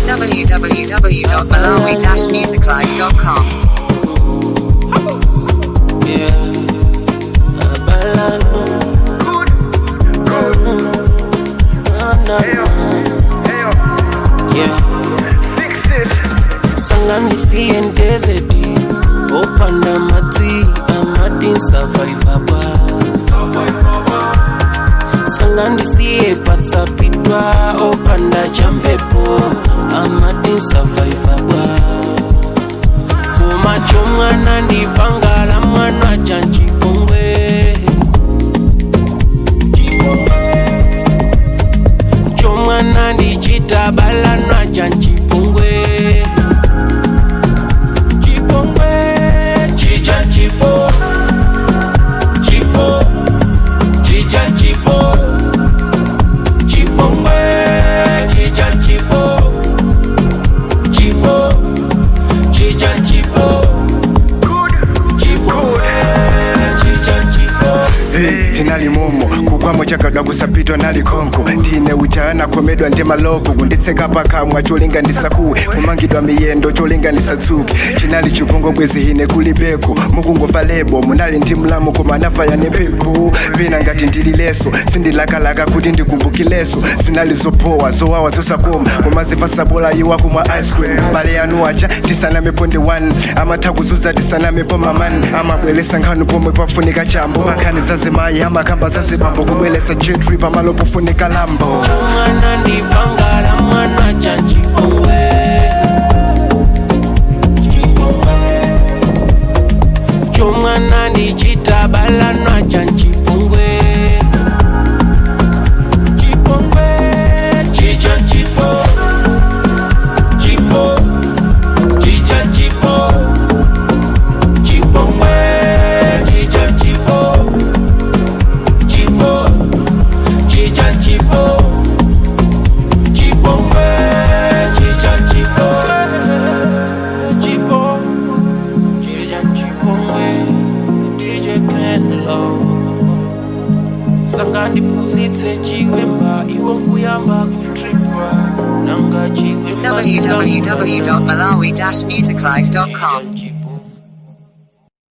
www.malawi-musiclife.com. Yeah. Abalano. No, no. No, no, no. Yeah. sanganisiye ndezeti opanda madzi amadin survivor bwa sangandisiye pasapitwa opanda champepo amadin survivor bwa kumacho mwana ndipangala mwana chanchipongwe chomwana ndichitabalanwa chanchipongwe chipongwe chicha chipo chipo chicha chipo chipongwe chicha chipo chipo chicha chipo chipongwe chicha chipo Hey, tinali momo kugwamo chakadwa kusapitwa nali konko ndine ujana komedwa ndi maloko kunditseka pakamwa cholinganisa kuwe kumangidwa miyendo cholinganisa tsuki chinali chipungo bwezi hine kulibeko mukungova lebo munali ndi mlamu koma anafaya nempepo pena ngati ndili leso sindilakalaka kuti ndikumbukileso zinali zopowa zowawa zosakoma koma zipasabola iwa kumwa ice cream bale yanu aja tisanamepo ndi 1 amatha kuzuza tisanamepo mamani amabwelesa nkhanu pomwe pafunika chambo makhani zazimayi amakamba zazibambo kubwelesa jetri pamalo pofunika lambo mwana ndipangala mwana chanchipongwe chomwana ndichitabalanwa chanchipongwe chipongwe chicha chipo chipo chicha chipo chipongwe chicha chipo chipo chicha chipo chipongwe chicha chipo chipo chicha chipongwe DJ Kenlo sanga ndiphunzitse chiwemba iwo nkuyamba kutripwa nanga chiwemba www.malawi-musiclife.com.